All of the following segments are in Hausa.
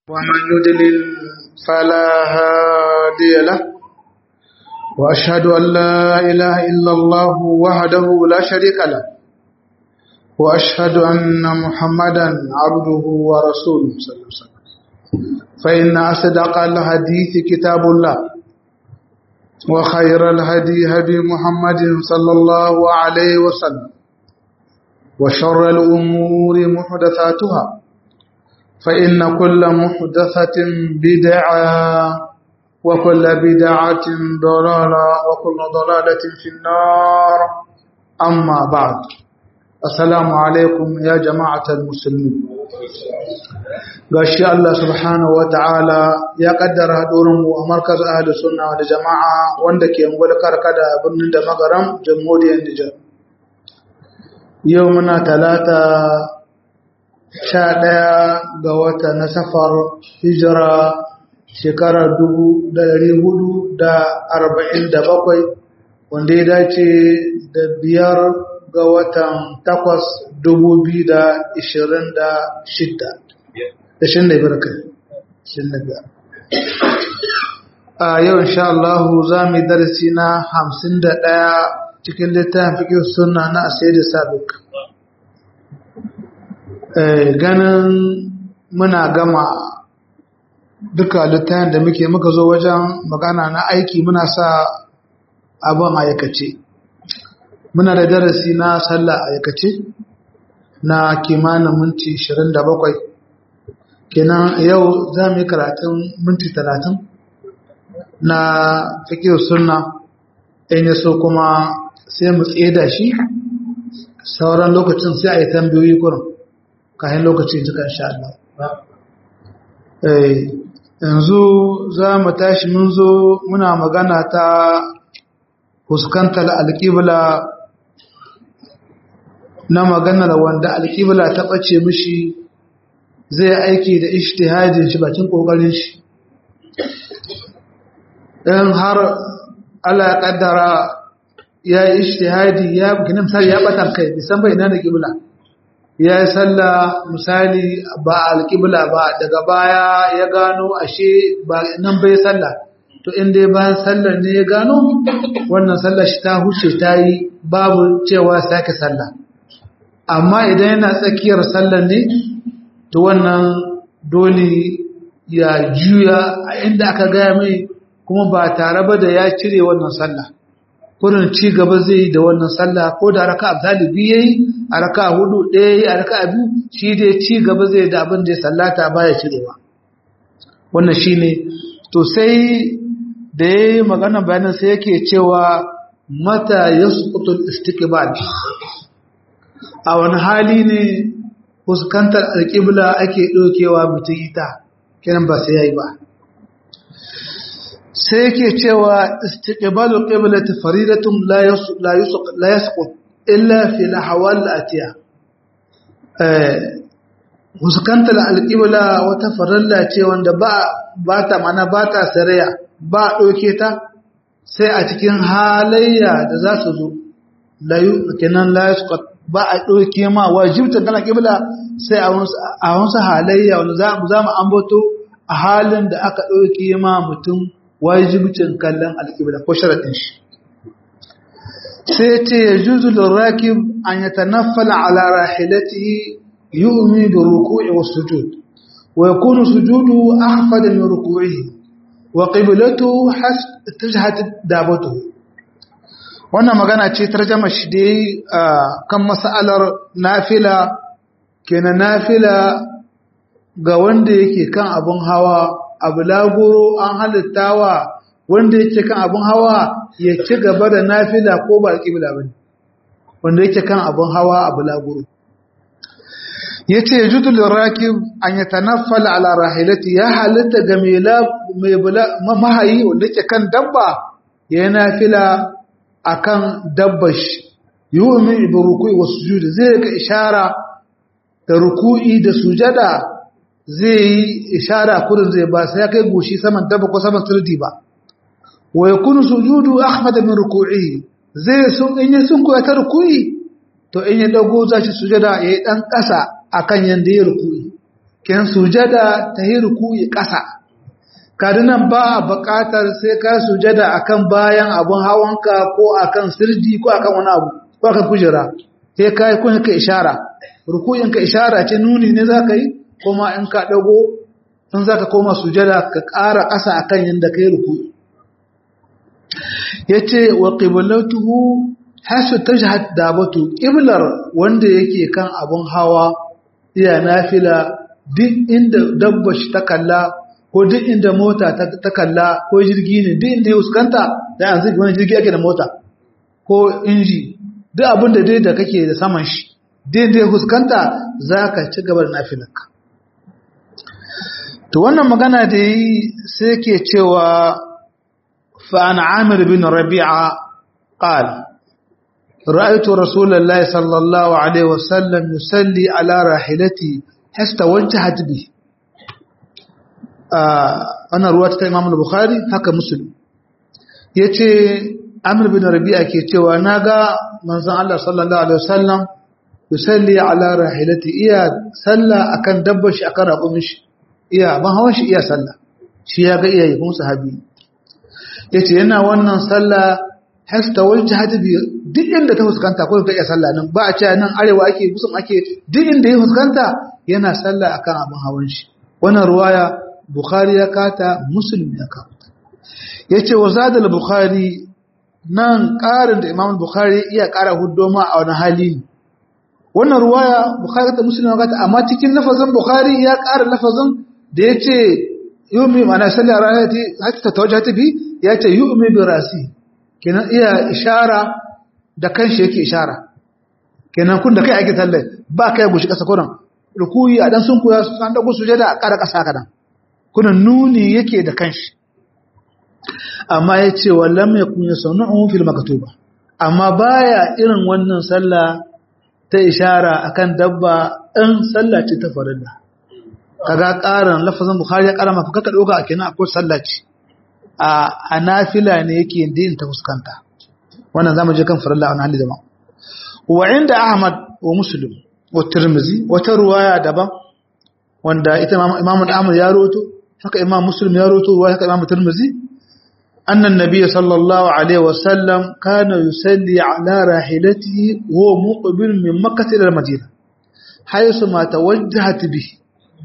ومن يدلل فلا هادي له وأشهد أن لا إله إلا الله وحده لا شريك له وأشهد أن محمدا عبده ورسوله صلى الله عليه وسلم فإن أصدق الحديث كتاب الله وخير الهدي هدي محمد صلى الله عليه وسلم وشر الأمور محدثاتها فإن كل محدثة بدعة وكل بدعة ضلالة وكل ضلالة في النار أما بعد السلام عليكم يا جماعة المسلمين gashi Allah subhanahu wa ta'ala ya kaddara haɗurinmu a markaz ahli sunna da jama'a wanda ke ngwada karkada birnin da magaram jamhuriyar Nijar. Yau muna talata sha ɗaya ga wata na safar hijira shekarar dubu da ɗari hudu da arba'in da bakwai wanda ya dace da biyar ga watan takwas dubu biyu da ishirin da shidda da shin da biyar kai shin da biyar a yau insha Allah za mu yi darasi na hamsin da ɗaya cikin littafin fiƙin suna na asiri sabik ganin muna gama duka littafin da muke muka zo wajen magana na aiki muna sa abin aikace muna da darasi na sallah aikace na kimanin minti 27 kenan yau za mu yi karatun minti 30 na fikir sunna in yaso kuma sai mu da shi sauran lokacin sai a yi tambayoyi kurin kayan lokacin jika insha Allah yanzu za mu tashi mun zo muna magana ta fuskantar alƙibla na maganar wanda alƙibla ta ɓace mishi zai aiki da ishtihadin shi bakin ƙoƙarin shi in har Allah ya ƙaddara ya yi ishtihadi ya gina misali ya ɓatan kai bisan bai na da ƙibla ya yi sallah misali ba alƙibla ba daga baya ya gano ashe ba nan bai sallah to in dai bayan sallar ne ya gano wannan sallar shi ta huce ta yi babu cewa sake sallah amma idan yana tsakiyar sallar ne to wannan dole ya juya a inda aka gaya mai kuma ba tare ba da ya cire wannan sallah kurin ci gaba zai yi da wannan sallah ko da raka zalibi yayi a raka hudu ɗaya yayi a raka biyu shi dai ci gaba zai da abin da ya sallata baya cirewa wannan shine to sai da yayi magana bayanin sai yake cewa mata yasqutul istiqbal a wani hali ne fuskantar alƙibla ake ɗaukewa mutum ita kiran ba sai yayi ba sai yake cewa istiqbalu qiblati faridatun la la la yasqut illa fi al-ahwal al-atiya eh fuskantar alqibla wata farilla ce wanda ba ba ta mana ba ta saraya ba doke ta sai a cikin halayya da za su zo la kenan la yasqut ba a doke ma wajibta kana qibla sai a wasu halayya wanda za mu za mu ambato a halin da aka doke ma mutum wajibcin kallon alƙibla ko sharaɗin shi sai ce ya juzu lirrakib an ya tanaffala ala rahilatihi yu'mi da ruku'i wa sujud wa yakunu sujudu ahfada min ruku'ihi wa qiblatu tajhat dabatuhu wannan magana ce tarjama shi dai kan mas'alar nafila kenan nafila ga wanda yake kan abun hawa abu lagoro an halittawa wanda yake kan abun hawa ya ci gaba da nafila ko ba alƙibla ba ne wanda yake kan abun hawa abu lagoro ya ce ya jutu lirakib an ya tanaffala ala rahilati ya halitta ga mai mahayi wanda yake kan dabba ya yi nafila a kan dabbar shi yi wa min ibi rukui wasu sujudi zai ga ishara da ruku'i da sujada zai yi ishara kurin zai ba sai ya kai goshi saman daba ko saman sirdi ba wa yakunu sujudu ahmad min ruku'i zai sun in yi sun koya ta ruku'i to in ya dago za shi sujada yayi dan kasa akan yanda ya ruku'i ken sujada ta yi ruku'i ƙasa kadinan ba a buƙatar sai ka sujada akan bayan abun hawanka ko akan sirji ko akan wani abu ko akan kujera sai ka yi kun ka ishara ruku'in ka ishara ce nuni ne za ka yi kuma in ka ɗago in za ka koma sujada ka ƙara ƙasa akan yadda ka yi ruku'i ya ce wa ƙibalatuhu hasu ta jihar dabatu ƙiblar wanda yake kan abun hawa iya nafila duk inda dabba shi ta kalla ko duk inda mota ta kalla ko jirgi ne duk inda ya fuskanta da yanzu wani jirgi ake da mota ko inji duk abin da dai da kake da saman shi duk inda ya fuskanta za ka ci gaba da nafilanka to wannan magana da yi sai ke cewa fa'an amir bin rabi'a qal رأيت رسول الله صلى الله عليه وسلم يصلي على راحلته حتى وجهت به ana ruwa ta Imam Bukhari haka Muslim yace Amr bin Rabi'a ke cewa naga manzon Allah sallallahu alaihi wasallam yusalli ala rahilati iya salla akan dabbar shi akan raƙumin shi iya ban hawan shi iya salla shi ya ga iyaye kuma sahabi yace yana wannan salla hasta wajhat bi duk inda ta fuskanta ko ta iya salla nan ba a ce nan arewa ake kusan ake duk inda ya fuskanta yana salla akan abin hawan shi wannan ruwaya Bukhari ya kata Muslim ya kata yace wa zadal Bukhari nan ƙarin da Imam Bukhari iya ƙara huddoma a wani hali wannan ruwaya Bukhari ta Muslim ya kata amma cikin lafazin Bukhari ya ƙara lafazin da yace yumi mana salli rahati hatta tawajjata bi yace yumi bi rasi kenan iya ishara da kanshi yake ishara kenan kun da kai ake talle ba kai gushi kasa kuran rukuyi a dan sun kuya an dago sujada a ƙara ƙasa kadan kuna nuni yake da kanshi amma ya ce wallam ya kunya sanu'un fil maktuba amma baya irin wannan sallah ta ishara akan dabba in sallah ce ta farilla kaga karan lafazin bukhari ya kara maka kaka doka a kenan akwai sallah ce a hanafila ne yake din ta fuskanta wannan zamu je kan farilla a hali daban wa inda ahmad wa muslim wa tirmizi wata ruwaya daban wanda ita imamu ahmad ya roto haka imam muslim ya roto ruwa haka imam tirmizi annan nabiy sallallahu alaihi wasallam kana yusalli ala rahilatihi wa muqbil min makkah ila madina haythu ma tawajjahat bihi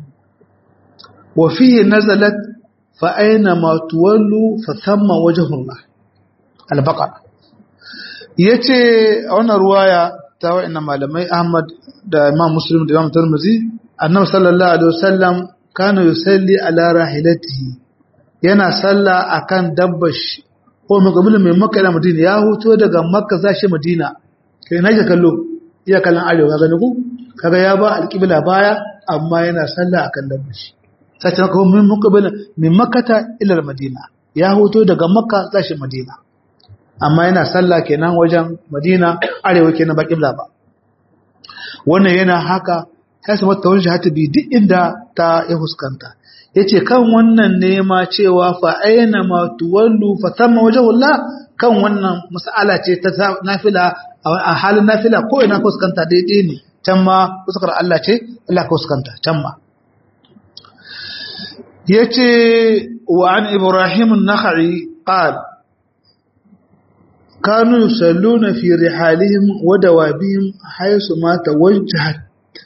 wa fihi nazalat fa aina ma tuwallu fa thamma wajhu Allah al-baqara yace a wannan ruwaya ta wa'annan malamai ahmad da imam muslim da imam tirmizi annabi sallallahu alaihi wasallam kana yusalli ala rahilatihi yana salla akan dabbash ko maqbulun mai makka da madina ya huto daga makka zashi madina kai naje kallo iya kallon arewa ga ku kaga ya ba alqibla baya amma yana salla akan dabbash sai ta ko min maqbulun min makkata ila madina ya huto daga makka zashi madina amma yana salla kenan wajen madina arewa kenan ba qibla ba wannan yana haka ya samu tawajjuhatu bi duk inda ta ya huskanta yace kan wannan nema cewa fa aina ma tuwallu fa thamma wajhullah kan wannan mas'ala ce ta nafila a halin nafila ko ina ka huskanta daidai ne can ma fuskar Allah ce Allah ka huskanta can ma yace wa an ibrahim an-nakhai qala كانوا يصلون في رحالهم ودوابهم حيث ما توجهت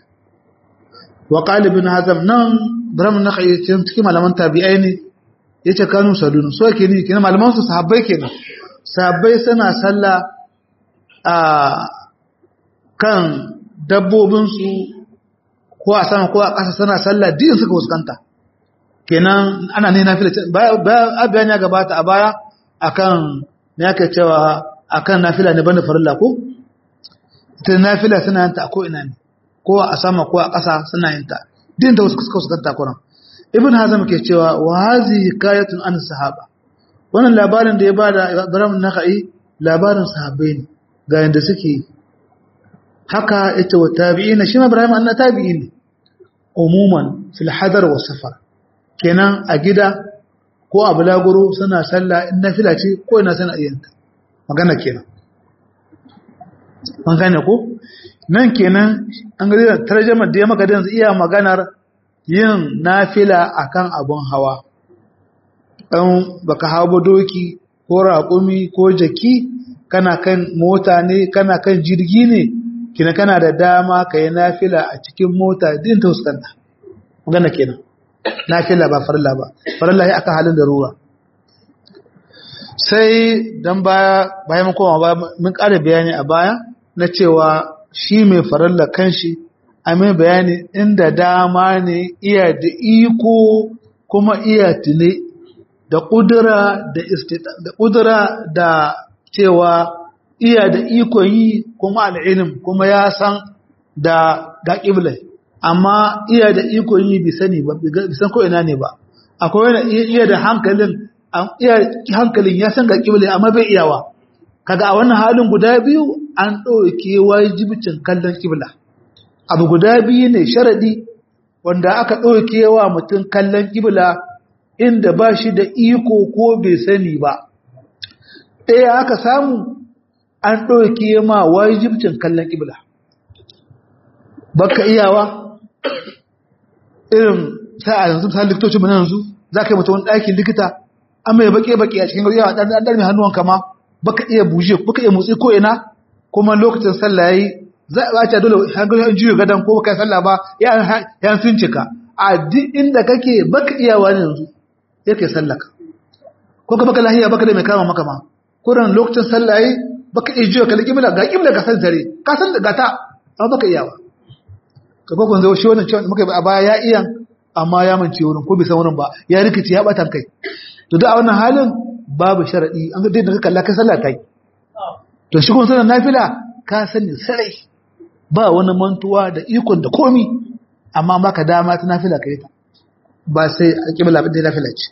وقال ابن هزم نعم برام النخعي cikin malaman tabi'ai ne yace kanu saluna so yake ni kenan malaman su sahabbai kenan sahabbai suna sallah a kan dabbobin su ko a sama ko a ƙasa suna sallah din suka fuskanta kenan ana ne nafila ba abiyan ya gabata a baya akan ne ake cewa akan nafila ne banda farilla ko ita nafila suna yanta a ko ina ne ko a sama ko a ƙasa suna yin ta din da wasu suka suka kuran ibn hazm ke cewa wa hazi hikayatun an sahaba wannan labarin da ya bada Ibrahim Nakhai labarin sahabbai ne ga yanda suke haka ita wa tabi'ina shi ma Ibrahim anna tabi'i ne umuman fil hadar wa safar kenan a gida ko a bulaguro suna sallah in nafila ce ko ina suna yin ta magana kenan an gane ko nan kenan an gari da tarjamar da ya maka da iya maganar yin nafila akan abun hawa ɗan baka hawa doki ko raƙumi ko jaki kana kan mota ne kana kan jirgi ne kina kana da dama ka yi nafila a cikin mota din ta fuskanta magana kenan nafila ba farilla ba farilla ya aka halin da ruwa sai dan baya bayan mun koma baya mun ƙara bayani a baya na cewa shi mai farilla kanshi a mai bayani inda dama ne iya da iko kuma iya tune da ƙudura da da ƙudura da cewa iya da iko yi kuma al'ilim kuma ya san da ga ƙiblai amma iya da iko yi bi sani ba bi san ko ina ne ba akwai wani iya da hankalin iya hankalin ya san ga ƙiblai amma bai iyawa kaga a wannan halin guda biyu an ɗauke wajibcin kallon ƙibla abu guda biyu ne sharadi wanda aka ɗauke wa mutum kallon ƙibla inda ba shi da iko ko bai sani ba ɗaya aka samu an ɗauke ma wajibcin kallon ƙibla baka iyawa irin sai a yanzu misali likitocin mana yanzu za ka yi mutum ɗakin likita an mai baƙe-baƙe a cikin yawa ɗan ɗan mai hannuwan kama baka iya buje baka iya motsi ko ina kuma lokacin sallah yayi za a ce dole hankali an juyo gadan ko kai sallah ba ya ya fincika a duk inda kake baka iyawa ne yanzu yake sallaka ko ka baka lahiya baka da mai kama maka ma kuran lokacin sallah yayi baka iya juyo kalli kibla ga kibla ka san zare ka san daga ta amma baka iyawa ka ko kun zo shi wannan cewa muka a baya ya iya amma ya mance wurin ko bai san wurin ba ya rikici ya batan kai to da a wannan halin babu sharadi an ga dai da kalla kai sallah kai to shi kun sanar nafila ka sani sarai ba wani mantuwa da ikon da komi amma baka dama ta nafila kai ta ba sai a kibla bin da nafila ce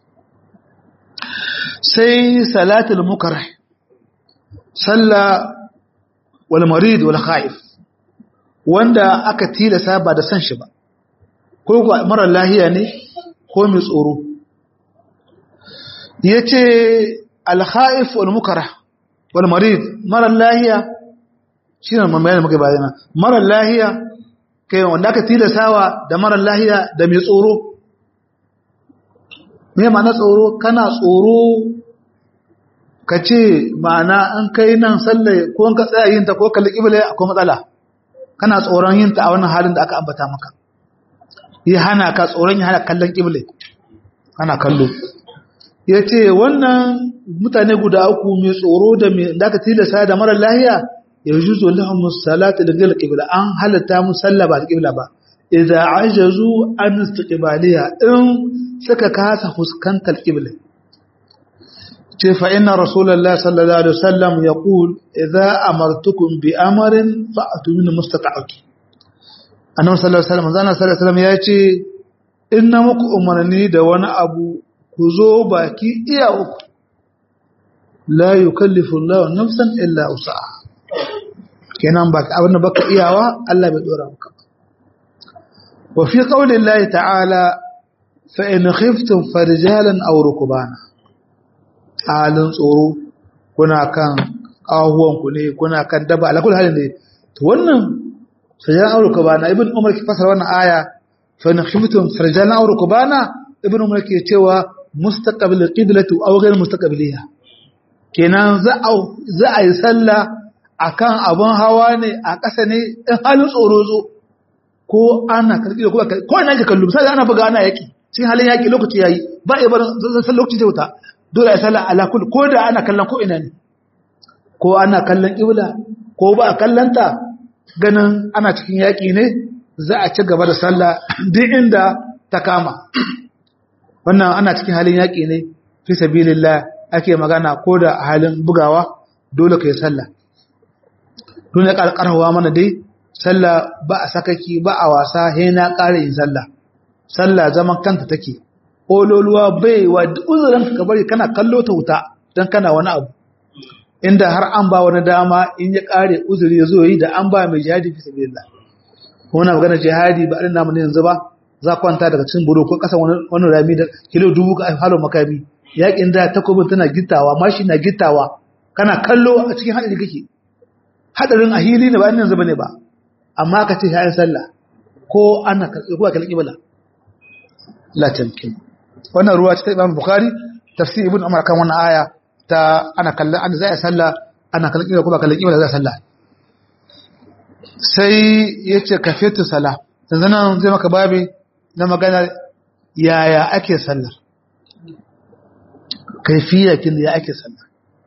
sai salatul mukarrah salla wal marid wal khaif wanda aka tilasa ba da san shi ba ko ko mara lahiya ne ko mai tsoro yace al khaif wal mukarrah wal marid mara lahiya shine mamaye muke bayana mara lahiya kai wanda aka tilasawa da mara lahiya da mai tsoro me ma'ana tsoro kana tsoro ka ce ma'ana an kai nan sallah ko ka tsaya yin ta ko kalli kibla akwai matsala kana tsoron yin ta a wannan halin da aka ambata maka yi hana ka tsoron yi hana kallon kibla kana kallo ya ce wannan mutane guda uku mai tsoro da mai da aka tilasa da mara lahiya ya juzo lahum salatu da gil qibla an halatta mu sallah ba qibla ba idza ajazu an istiqbaliha in suka kasa fuskantar qibla ce fa inna rasulullahi sallallahu alaihi wasallam yaqul idza amartukum bi amrin fa'tu min mustata'ati annabi sallallahu alaihi wasallam zana sallallahu alaihi wasallam ya ce inna muku umarni da wani abu ku zo baki iya uku la yukallifu Allahu nafsan illa usaha kenan baka abin da baka iyawa Allah bai dora maka wa fi qawli Allah ta'ala fa in khiftum farjalan aw rukbana halin tsoro kuna kan kahuwan ku ne kuna kan daba ala kullu halin ne to wannan farjalan aw rukbana ibn umar ki fasara wannan aya fa in khiftum farjalan aw rukbana ibn umar ke cewa mustaqbil qiblatu aw ghayr mustaqbiliha kenan za a za a yi sallah akan abun hawa ne a ƙasa ne in halin tsoro zo ko ana karɓi da kuma ko ina ji kallo misali ana buga ana yaƙi cikin halin yaƙi lokaci yayi ba ya bar san lokaci zai wuta dole a sallah ala kulli ko da ana kallon ko ina ne ko ana kallon ƙibla ko ba a kallanta ganin ana cikin yaƙi ne za a ci gaba da sallah duk inda ta kama wannan ana cikin halin yaƙi ne fi sabilillah ake magana ko da a halin bugawa dole ka yi sallah tun ya ƙarƙarwa mana dai sallah ba a sakaki ba a wasa he na ƙara yin sallah sallah zaman kanta take ololuwa bai wa uzurin ka bari kana kallo ta wuta don kana wani abu inda har an ba wani dama in ya ƙare uzuri ya zo yi da an ba mai jihadi fi sabilillah kuma magana jihadi ba irin namu ne yanzu ba za kwanta daga cikin buru ko ƙasa wani rami da kilo dubu ka halo makami yakin da takobin tana gittawa mashi na gittawa kana kallo a cikin haɗari kake hadarin a hili ne ba yanzu bane ba amma ka ce yayin sallah ko ana karɓi ko kalli kibla la tamkin wannan ruwa ta Imam Bukhari tafsir Ibn Umar kan wannan aya ta ana kallon an zai salla ana kallon kibla kuma kallon kibla zai salla sai yace kafiyatu sala yanzu nan zai maka babi na magana yaya ake sallar kaifiya kin ya ake sallar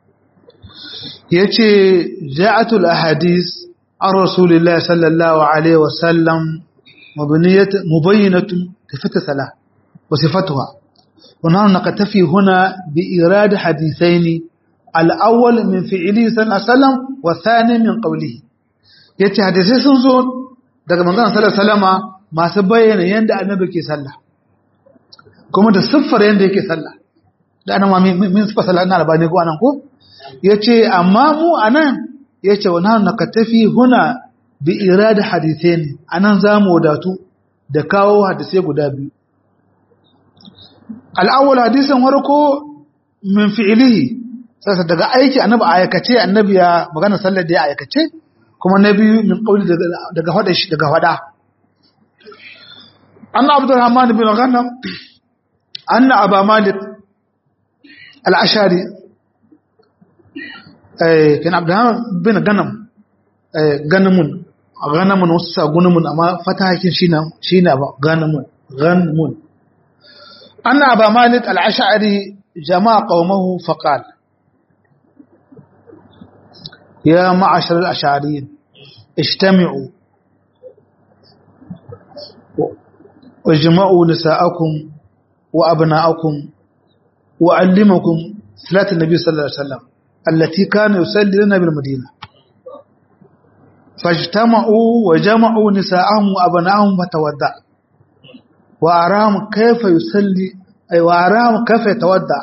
yace ja'atul ahadith an rasulillahi sallallahu alaihi wasallam مبنية مبينة كيفية الصلاة وصفتها ونحن نكتفي هنا بإيراد حديثين الأول من فعله صلى الله عليه وسلم والثاني من قوله yace hadisai sun zo daga manzon sallallahu alaihi wasallama masu bayyana yanda annabi ke sallah kuma da siffar yanda yake sallah da annabi min siffar sallah na albani ko anan ko yace amma mu anan yace wa nahnu nakatafi huna bi irada hadithai ne a nan za mu wadatu da kawo hadisai guda biyu al'awul hadisan warko min fi'ilihi sassa daga aiki annabi a aikace annabi ya magana sallar da ya aikace kuma na biyu min ƙauli daga hada shi daga hada an abdurrahman bin ghanam an aba malik al'ashari kan abdurrahman bin ghanam ganamun ganamun wasu sa gunumun amma fatahakin shine shine ba ganamun ganamun anna aba malik al-ash'ari jama'a qaumahu faqal ya ma'ashar al-ash'ariyin ijtami'u واجمعوا نساءكم وأبناءكم وعلمكم صلاة النبي صلى الله عليه وسلم التي كان يصلي لنا بالمدينة فاجتمعوا وجمعوا نساءهم وأبنائهم فتودع وأراهم كيف يصلي أي وأراهم كيف يتودع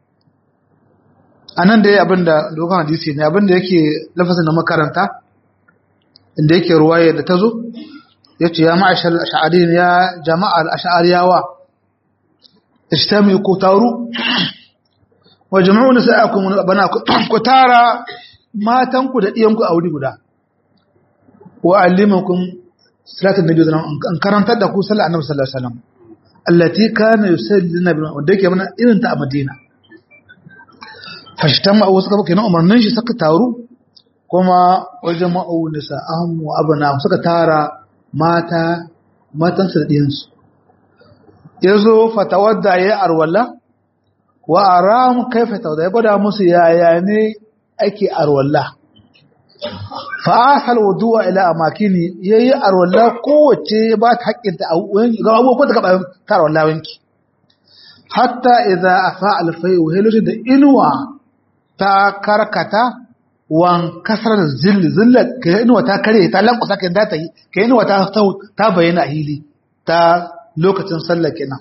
anan dai abinda dogon hadisi ne abinda yake lafazin da makaranta inda yake ruwaya da tazo yace ya ma'ashar ash'arin ya jama'a al-ash'ariyawa istami ku taru wa jama'u nisa'akum bana ku tara matanku da diyanku a wuri guda wa allimakum salatin nabi sallallahu alaihi wasallam an karantar da ku sallar annabi sallallahu alaihi wasallam allati kana yusalli nabi wanda yake mana irin ta a Madina fashtama wasu kaba kenan umarnin shi suka taru kuma wajen ma'u nisa'ahum wa abana suka tara mata matan su da diyansu yazo fatawadda ya arwala wa aram kaifa tawadda ya gwada musu yaya ne ake arwala fa'asal wuduwa ila amakini yayi arwalla kowace ba ta haƙƙinta a ga abubuwan da gaba ta arwalla wanki hatta idza afa alfai wa hilu da inuwa ta karkata wan kasar zill zilla ka inuwa ta kare ta lankusa ka da ta yi ka inuwa ta ta bayyana hili ta lokacin sallah kenan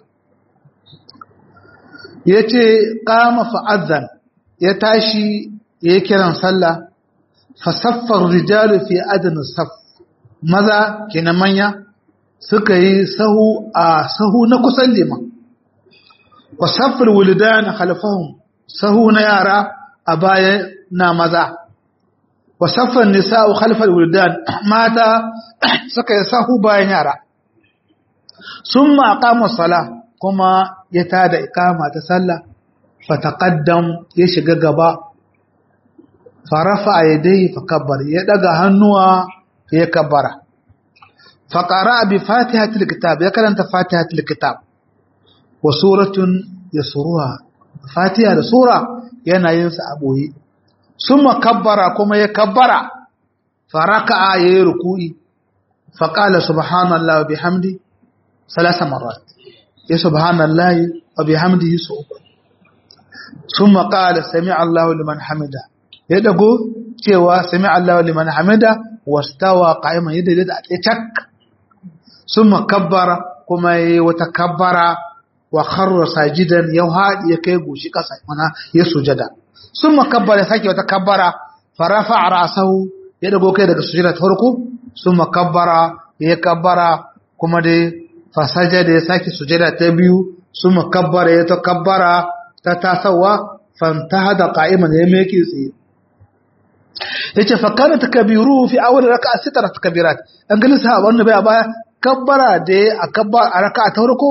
yace qama fa'adhan ya tashi yayi kiran sallah fasaffar rijalu fi adana saf maza kenan manya suka yi sahu a sahu na kusan liman wa saffar wulidan khalfahum sahu na yara a baya na maza wa saffar nisa'u khalfal wulidan mata suka yi sahu bayan yara summa aqama sala kuma ya tada iqama ta sallah fataqaddam ya shiga gaba farafa yadayhi fakabbar ya daga hannuwa ya kabbara faqara bi fatihatil kitab ya karanta fatihatil kitab wa suratun yasruha fatiha da sura yana yin sa a boye summa kabbara kuma ya kabbara faraka yayi ruku'i faqala subhanallahi wa bihamdi salasa marrat ya subhanallahi wa bihamdihi su summa qala sami'a Allahu liman hamida ya dago cewa sami Allah liman hamida wastawa qa'iman yadda da a cak summa kabbara kuma yayi wata kabbara wa kharra sajidan ya hadi ya kai goshi kasa mana ya sujada summa kabbara sake wata kabbara farafa ra'sahu ya dago kai daga sujada ta farko summa kabbara ya kabbara kuma dai fasajada ya sake sujada ta biyu summa kabbara ya ta kabbara ta tasawa fantahada qa'iman ya meke tsaye yace fa kana takbiru fi awwal raka'a sitara takbirat an gani sahaba wannan bai baya kabbara da a kabbar a raka'a ta farko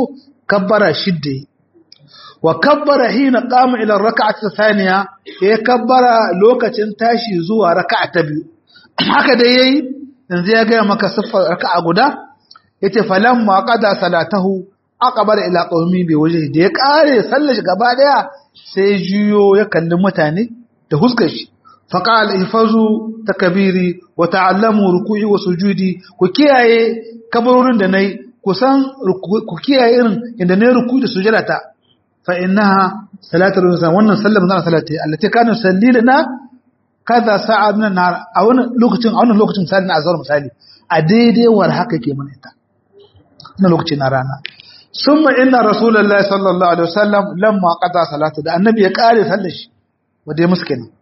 kabbara shidda wa kabbara hina qama ila rak'ati thaniya ya kabbara lokacin tashi zuwa raka'a ta biyu haka dai yayi yanzu ya ga maka siffar raka'a guda yace falamma qada salatahu aqbala ila qaumi bi wajhi da ya kare sallar shi gaba daya sai juyo ya kalli mutane da huskar shi faqala ihfazu takbiri wa ta'allamu ruku'i wa sujudi ku kiyaye kabarorin da nayi ku san ku kiyaye irin inda nayi ruku'i da sujada ta fa innaha salatul insan wannan sallar manzon salati allati kana sallilana kaza sa'a min nar a wannan lokacin a wannan lokacin misali na azhar misali a daidai war haka ke mana ita na lokacin na rana summa inna rasulullahi sallallahu alaihi wasallam lamma qada salatu da annabi ya kare sallar shi wanda ya musu kenan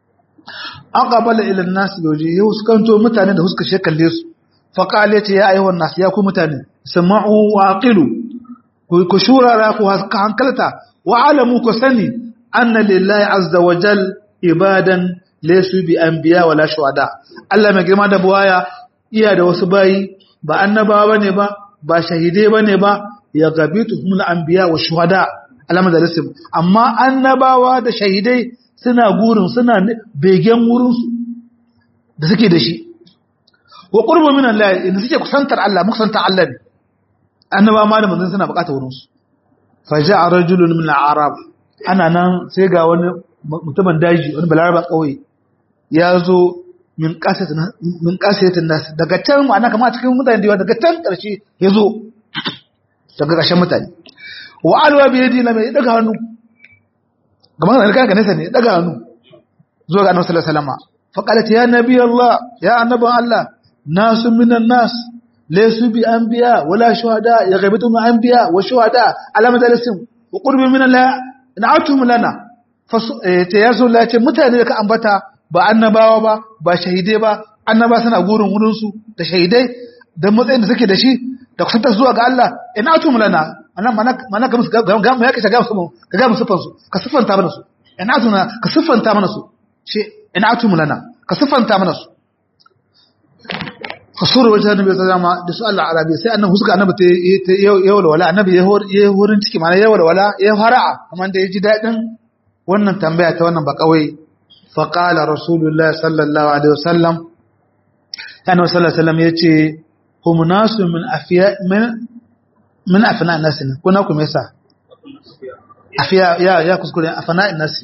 aqbala ila an-nas bi wajhihi huskanto mutane da huska she kalle su fa qala ya ayyuhan nas ya ku mutane sama'u wa aqilu ku shurara ku hankalta wa alamu ku sani anna lillahi azza wa jal ibadan laysu bi anbiya wala shuhada Allah mai girma da buwaya iya da wasu bayi ba annabawa bane ba ba shahidai bane ba ya gabituhum al-anbiya wa shuhada alama da rasul amma annabawa da shahidai suna gurin suna begen wurin su da suke da shi wa qurbu min Allah inda suke kusantar Allah kusantar Allah ne annaba ma da manzon suna bukatar wurin su fa ja'a rajulun min al-arab ana nan sai ga wani mutumin daji wani balaraba kauye ya zo min qasatin min qasatin nas daga can ma'ana kamar cikin mutane da daga can karshe ya zo daga ƙarshen mutane wa alwa bi yadi na mai daga hannu kamar da kanka nesa ne daga hannu zuwa ga annabi sallallahu alaihi wasallam fa qalat ya nabi allah ya annaban allah nasu minan nas laysu bi anbiya wala shuhada ya ghaibatu min anbiya wa shuhada ala madalisim wa qurbi min allah na'atum lana fa ta yazo la ce mutane da ka ambata ba annabawa ba ba shahidai ba annaba suna gurin wurin su da shahidai da matsayin da suke da shi da kusantar zuwa ga Allah ina atum lana anan mana mana ga musu ga mu yake ga musu ka ga musu fansu ka siffanta mana su ina atuna ka siffanta mana su ce ina atum lana ka siffanta mana su fasuru wajen annabi sallama da su Allah arabi sai annabi huska annabi ta yau wala annabi ya horin ciki mana yau wala ya fara'a kamar da ya ji dadin wannan tambaya ta wannan ba kawai fa qala rasulullahi sallallahu alaihi wasallam annabi sallallahu alaihi wasallam yace hum nasu min afiya min min afna nasi kuna kuma yasa afiya ya ya kuskure afna nasi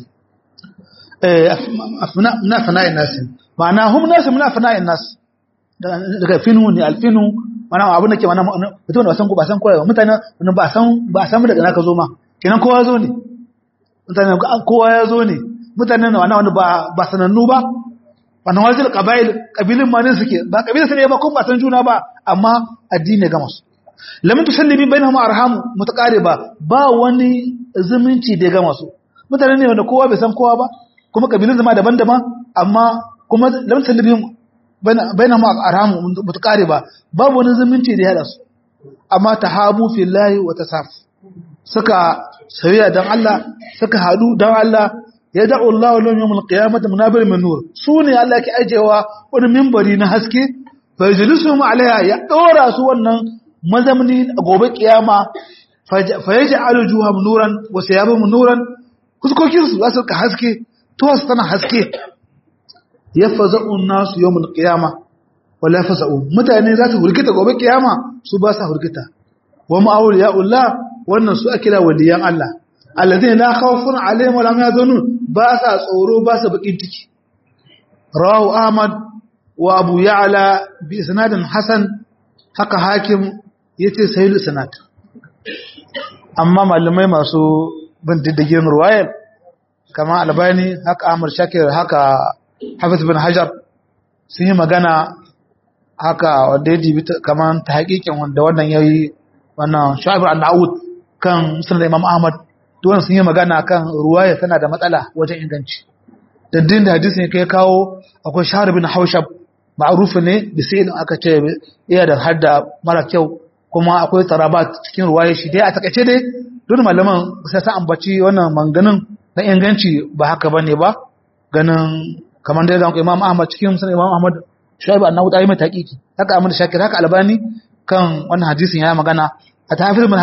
eh afna min afna nasi ma'ana hum nasu min afna nasi daga finu ne alfinu mana abin da ke mana mutum da ba san ko ba san koyawa mutane ba san ba san daga naka zo ma kenan kowa zo ne mutane kowa ya zo ne mutane na wanda ba ba sanannu ba wannan wajen ƙabail ƙabilin ma ne suke ba ƙabilin su ne ba kuma ba san juna ba amma addini ga masu lamin tusallimi bai na mu arhamu mutakare ba ba wani zumunci da ya gama su mutane ne wanda kowa bai san kowa ba kuma ƙabilin zama daban-daban amma kuma lamin tusallimi bai na mu arhamu mutakare ba babu wani zumunci da ya haɗa su amma ta habu fillahi wa ta safu suka sauya don Allah suka haɗu don Allah ya da'u Allah lahum yawmul qiyamati munabir min nur sune Allah ke ajewa wani minbari na haske fa yajlisuhum alaiha ya dora su wannan mazamni gobe kiyama fa yaj'alu juhum nuran wa siyabum nuran kuskokin su zasu ka haske to su tana haske yafza'u an-nas yawmul qiyama wala yafza'u mutane za su hurgita gobe kiyama su ba sa hurgita wa ma'awliya'ullah wannan su akila waliyan Allah alladhina la khawfun alaihim wa lam yahzanun ba sa tsoro ba sa bakin ciki rawahu ahmad wa abu ya'la bi isnadin hasan haka hakim yace sahih sanad amma malamai masu bin diddigin ruwayar kama albani haka ahmad shakir haka hafiz bin hajar sun yi magana haka wanda ya dibi kaman ta hakikin wanda wannan yayi wannan shu'aib an-na'ud kan sunan imam ahmad duwan sun yi magana kan ruwaya tana da matsala wajen inganci daddin da hadisin ya kai kawo akwai shahar bin haushab ma'arufi ne da sai aka ce iya da hadda mara kyau kuma akwai tarabat cikin ruwaya shi dai a takaice dai duk malaman sai ta ambaci wannan manganin na inganci ba haka bane ba ganin kamar da ga imam ahmad cikin sunan imam ahmad shuaib annahu ta yi mai taqiqi haka ahmad shakir haka albani kan wannan hadisin ya magana a tafsir min hajar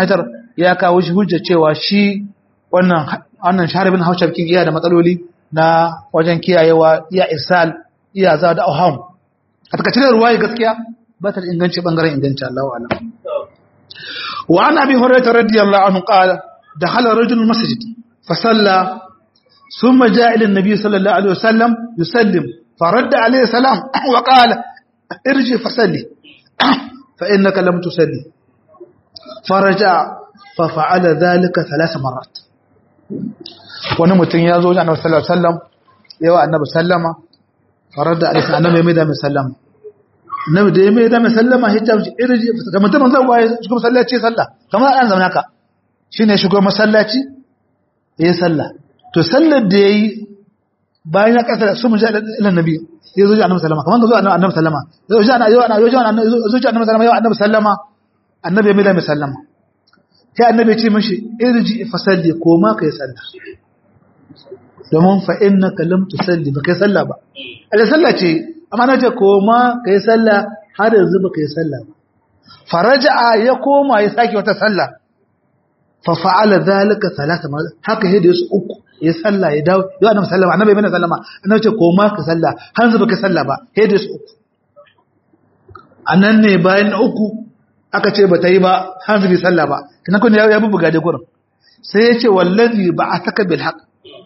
ya kawo shi hujja cewa shi wannan wannan sharibin haushar kin iya da matsaloli na wajen kiyayewa iya irsal iya za da auham a takaice ruwaya gaskiya ba ta da inganci bangaren inganci Allah wa alam wa an abi hurairah radiyallahu anhu qala dakhala rajulun masjid fa salla thumma jaa ila an-nabi sallallahu alaihi wasallam yusallim فرد عليه السلام وقال ارجع فصلي فإنك لم تصلي فرجع ففعل ذلك ثلاث مرات wani mutum ya zo wajen annabi sallallahu alaihi wasallam yawa annabi sallama farar da alisa annabi mai da mai sallama annabi da ya mai da mai sallama ya ce irji ga mutum zan waye shigo masallaci sallah kamar an zama haka shine shigo masallaci yayi sallah to sallar da yayi bayan ya kasa su mu ji ilan nabi ya zo ji annabi sallama kamar zo annabi sallama ya zo ji annabi ya zo ji annabi sallama ya annabi sallama annabi ya mai da mai sallama sai annabi ya ce mashi irji fa salli ko ma kai sallah domin fa innaka lam tusalli ba kai sallah ba ala sallah ce amma na ce ko ma kai sallah har yanzu ba kai sallah ba faraja'a ya koma ya sake wata sallah fa fa'ala zalika thalatha marrat haka yadda yasu uku ya sallah ya dawo ya annabi sallama annabi bai sallama annabi ce ko ma ka sallah har yanzu ba kai sallah ba yadda yasu uku anan ne bayan na uku aka ce ba ta yi ba har yanzu bai sallah ba kana kun ya bubuga da gurin sai ya ce wallazi ba'ataka bil haqq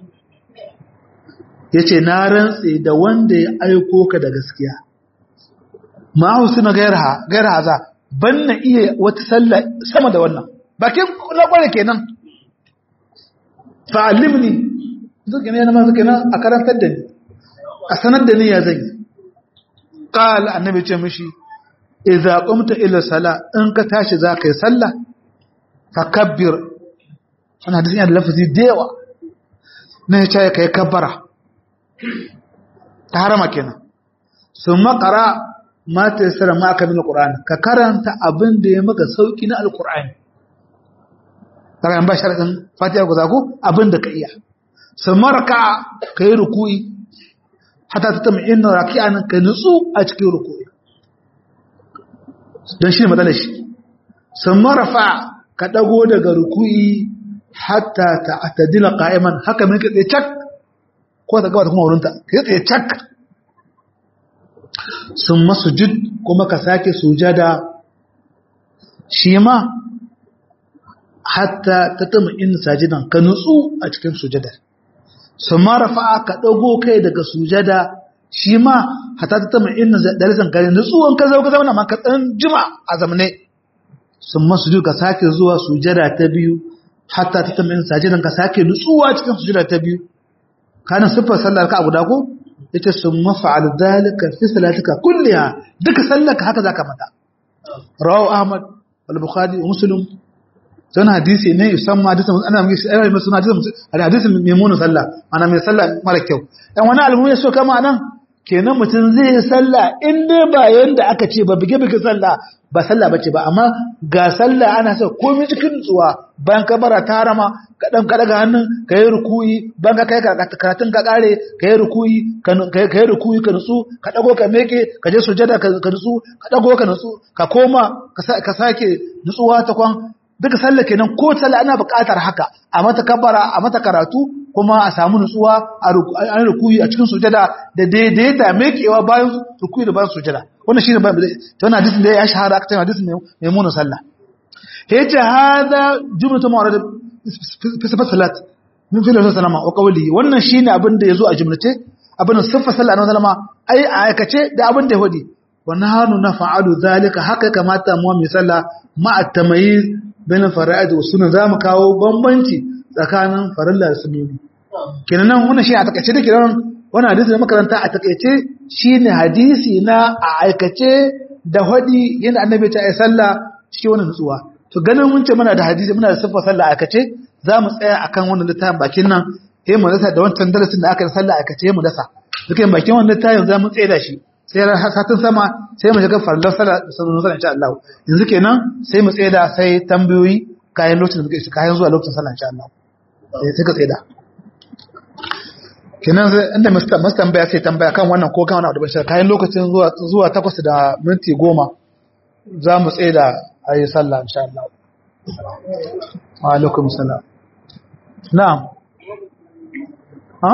ya ce na rantse da wanda ya aiko ka da gaskiya ma'ahu suna gayar haza ban na iya wata sallah sama da wannan bakin na kware kenan fa'alimni zuke ne yana zuke nan a karantar da ni a sanar da ni ya zai ƙala annabi ce mishi idza qumta ila sala in ka tashi za ka yi sallah fakabbir ana hadisin yana da lafazi da yawa na ya ce ka yi kabbara ta harama kenan sun makara mata ya tsara maka min alƙur'ani ka karanta abin da ya maka sauƙi na alƙur'ani ta bayan ba sharaɗin fatiha ku zaku abin da ka iya sun maraka ka yi ruku'i hata ta tama ina raki'a nan ka nutsu a cikin ruku'i don shi ne matsalar shi sun marafa ka ɗago daga ruku'i hatta ta atadila qa'iman haka mai ka tsaye cak ko ta gaba da kuma wurinta ka yi tsaye cak sun masujud kuma ka sake sujada shi ma hatta ta tama in sajidan ka nutsu a cikin sujada sun ma rafa'a ka ɗago kai daga sujada shi ma hatta ta tama in dalisan ka nutsu an ka zauka zama ma ka ɗan jima a zamane sun masujud ka sake zuwa sujada ta biyu hatta ta tama in sajidan ka sake nutsuwa cikin sujada ta biyu kana siffar sallar ka guda ko yace sun mafa'al dalika fi salatika kulliha duka sallarka haka zaka mata rawu ahmad wal bukhari wa muslim sana hadisi ne yusamma hadisi ana mai sai mai suna hadisi hadisi maimun sallah ana mai sallah mara kyau dan wani almu ya so kama nan kenan mutum zai yi sallah in dai ba yanda aka ce ba bige bige sallah ba sallah bace ba amma ga sallah ana so komai cikin nutsuwa bayan ka bara tarama ka dan ka daga hannun ka yi rukuyi bayan ka kai karatun ka kare ka yi rukuyi ka yi rukuyi ka nutsu ka dago ka meke ka je sujada ka nutsu ka dago ka nutsu ka koma ka sake nutsuwa ta kwan duka sallah kenan ko sallah ana buƙatar haka a mata kabara a mata karatu kuma a samu nutsuwa a rukuyi a cikin sujada da daidaita mekewa bayan rukuyi da bayan sujada wannan shine ba ta wannan hadisin da ya shahara aka ce hadisin mai muna sallah yace hada jumlatu ma'rad fi sifat salat min fi lillahi sallama wa qawli wannan shine abin da yazo a jumlace abin sifat sallah na sallama ai a aikace da abin da ya hudi wa nahnu nafa'alu zalika haka kamata mu mai sallah ma'a tamayiz bain fara'id wa sunan zamu kawo bambanci tsakanin farilla da sunoni kenan nan wannan shi a takaice da kenan wannan hadisi da makaranta a takaice shine hadisi na a aikace da hadi yanda annabi ta yi sallah cikin wannan nutsuwa to ganin mun ce muna da hadisi muna da siffar sallah aikace za mu tsaya akan wannan littafin bakin nan sai mu dasa da wancan darasin da aka yi sallah aikace mu dasa duka bakin wannan littafin za mu tsaya da shi sai satin sama sai mu shiga farlar sallah sunan sallah insha Allah yanzu kenan sai mu tsaya da sai tambayoyi kayan lokacin da muke kayan zuwa lokacin sallah insha Allah sai ka tsaya da kenan inda masu tambaya sai tambaya kan wannan ko kan wani abu da kayan lokacin zuwa takwas da minti goma za mu tsaye da a yi sallah insha Allah wa alaikum salam na'am ha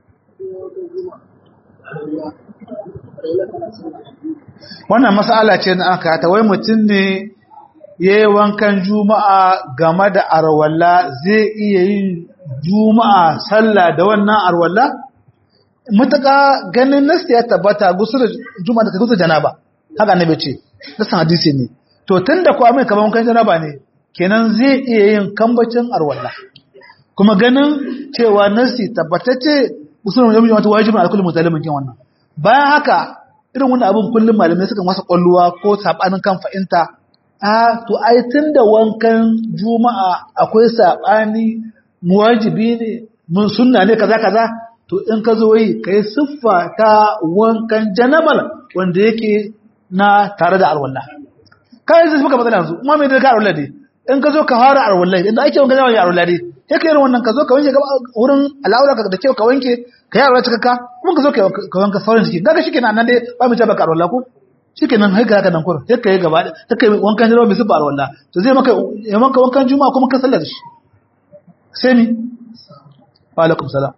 wannan mas'ala ce na aka ta wai mutum ne ya yi wankan juma'a game da arwalla zai iya yin juma'a sallah da wannan arwalla mutaka ganin nasta ya tabbata gusur juma'a da gusur janaba haka annabi ce nasan hadisi ne to tunda ko mai kaman wankan janaba ne kenan zai iya yin kambacin arwalla kuma ganin cewa nasi tabbatacce gusur juma'a wajibin alkullu mutalimin kin wannan bayan haka irin wannan abin kullum malamai suka masa kwalluwa ko sabanin kan fa'inta a to ai tunda wankan juma'a akwai sabani muwajibi ne mun sunna ne kaza kaza to in ka zo yi kai siffa ta wankan janabal wanda yake na tare da alwala kai zai suka matsala yanzu kuma me da ka alwala dai in ka zo ka fara alwala inda ake wankan janabal alwala dai yake irin wannan ka zo ka wanke wurin al'aura ka da kyau ka wanke ka yi alwala cikakka kuma ka zo ka wanka sauran jiki kaga shikenan nan dai ba mu ce baka alwala ko shikenan haika haka nan kurin sai ka yi gaba sai ka yi wankan janabal bai siffa alwala to zai maka ya maka wankan juma'a kuma ka sallar shi sai mi wa alaikum salam